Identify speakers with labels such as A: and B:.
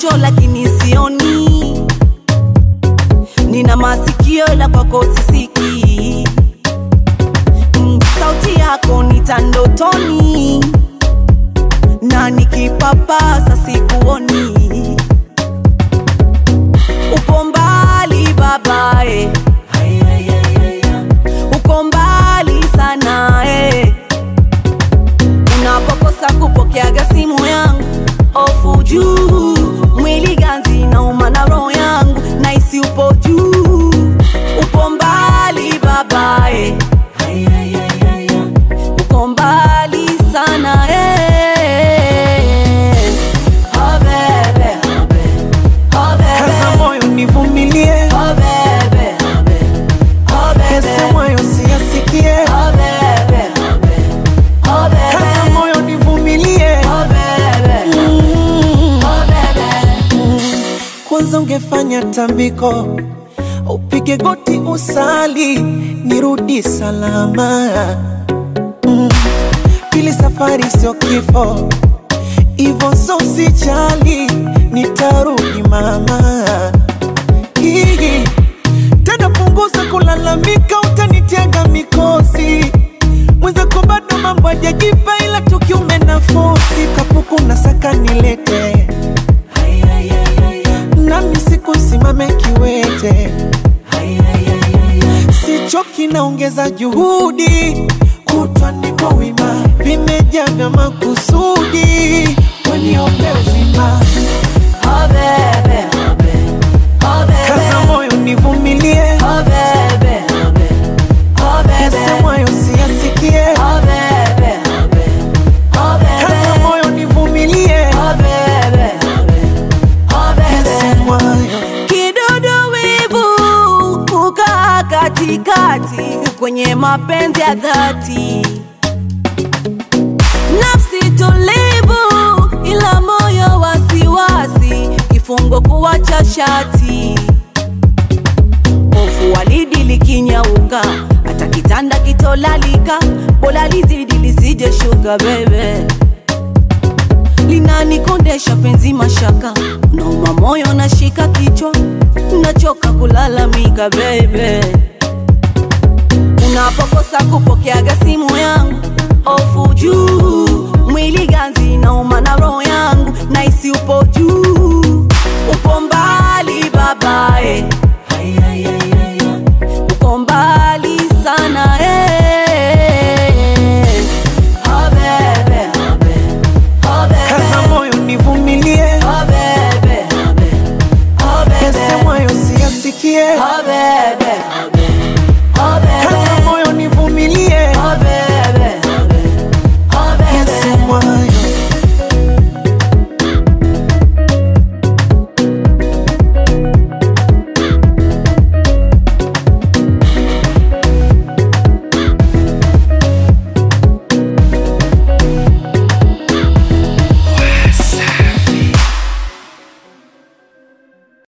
A: macho lakini sioni, nina masikio ila kwako sisikii. Mm, sauti yako nitandotoni na nikipapasa sikuoni. Upo mbali babae, uko mbali sana eh. Unapokosa kupokeaga simu yangu, ofu juu, mwili ganzi nauma na roho yangu, naisi upo juu, upo mbali babae, uko mbali sana eh. Oh bebe, oh bebe,
B: Kaza moyo nivumilie,
A: oh bebe, oh bebe,
B: yasemayo siyasikie.
A: oh bebe, oh bebe,
B: Kaza moyo nivumilie,
A: oh bebe, oh bebe.
B: kwanza ungefanya tambiko, upige goti usali, nirudi salama. Mm. Pili safari sio kifo, ivo so sijali, nitarudi mama. Hii. Tena punguza kulalamika, utanitega mikosi mwenzako bado mambo hajajipa, ila tukiume nafosi kapuku na saka nilete nami sikusimame kiwete, sichoki naongeza juhudi, kutwa niko wima, vimejaa vya makusudi, waniombee uzima.
A: Oh bebe, oh bebe,
B: Kaza moyo nivumilie,
A: oh bebe, oh bebe,
B: yasemwayo siyasikie.
A: oh bebe, oh
B: Kaza
A: bebe,
B: moyo nivumilie,
A: oh bebe, oh bebe.
B: yasemwayo
A: Kidudu wivu kukaa katikati kwenye mapenzi ya dhati, nafsi tulivu ila moyo wasiwasi, kifungo kuwacha shati, hofu walidi likinyauka, hata kitanda kitolalika, bora lizidi lisije shuka bebe linanikondesha penzi mashaka, nauma moyo nashika kichwa, nachoka kulalamika baby. Unapokosa kupokeaga simu yangu, ofu juu,